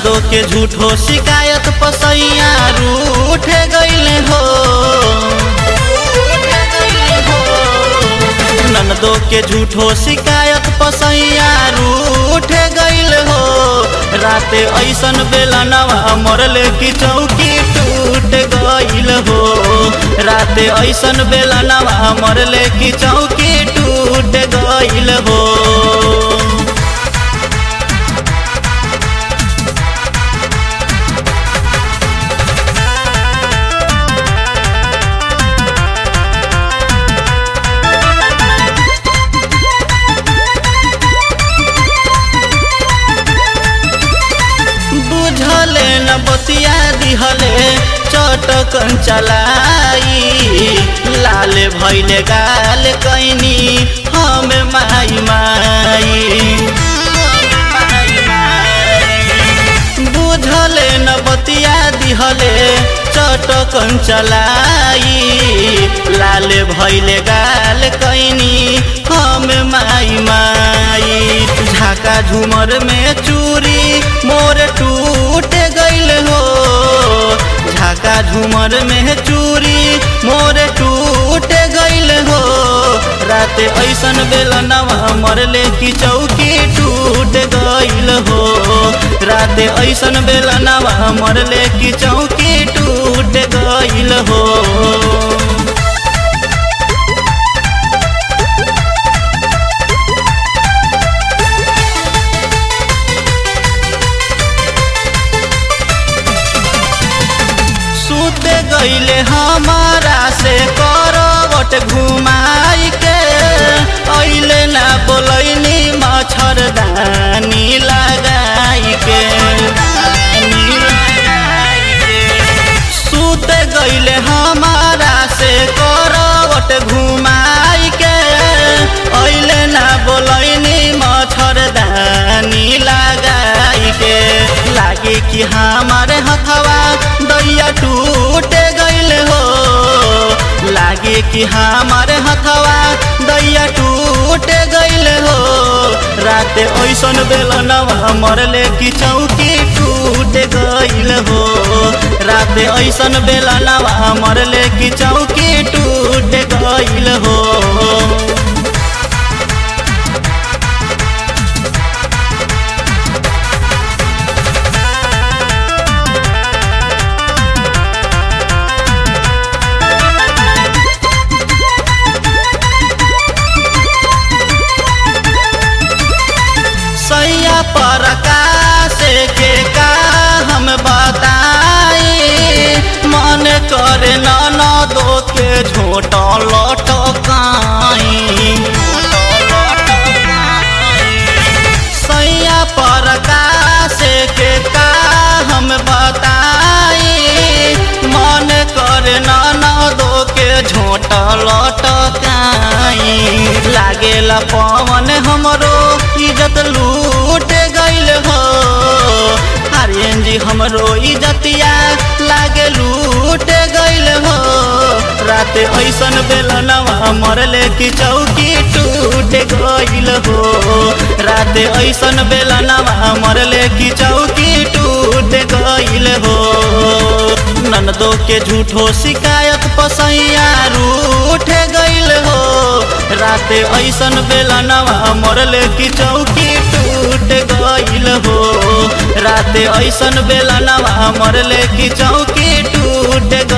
ननदो के झूठो शिकायत पसैया रूठ गईले हो ननदो के झूठो शिकायत पसैया रूठ गईल हो राते ऐसन बेला नवा मरले की चौकी टूट गईल हो राते ऐसन बेला नवा मरले की चौकी टूट गईल हो बुझले न बतिया दिहले चटकन चलाई लाल भैले गाल कैनी हम माई माई बुझले न बतिया दिहले चटकन चलाई लाल भैले गाल कैनी हम माई माई झाका झूमर में चूरी मोर टूट गईल हो झाका झूमर में चूरी मोर टूट गईल हो रात ऐसन बेला नवा मरले की चौकी टूट गईल हो रात ऐसन बेला नवा मरले की चौकी टूट गईल हो सुते गईले हमारा से करवट घुमाई के अइले ना बोलैनी मच्छरदानी लगाई के सुते गईले हमारा से करवट घुमाई के अइले ना बोलैनी मच्छरदानी लगाई के लागे कि हमारे हथवा दैया टूट गईल हो लागे कि हमारे हथवा दैया टूट गईल हो रात ऐसन बेला नवा मरले कि चौकी टूट गईल हो रात ऐसन बेला नवा मरले कि चौकी टूट गईल हो सैया पर से के का हम बताई मन करे न दो के झोट लटकाई सैया पर से के का हम बताई मन करे न दो के झोट लटकाई लागेला पवन हमरो इज्जत लूट गईल हो आर्यन जी हमरो इज्जतिया लागे लूट गईल हो रात ऐसन बेला नवा मरले की चौकी टूट गईल हो रात ऐसन बेला नवा मरले की चौकी टूट गईल हो ननदो के झूठो शिकायत पसैया रूठ गईल हो रात ऐसन बेला नवा मरले की चौकी टूट गईल हो रात ऐसन बेला नवा मरले की चौकी टूट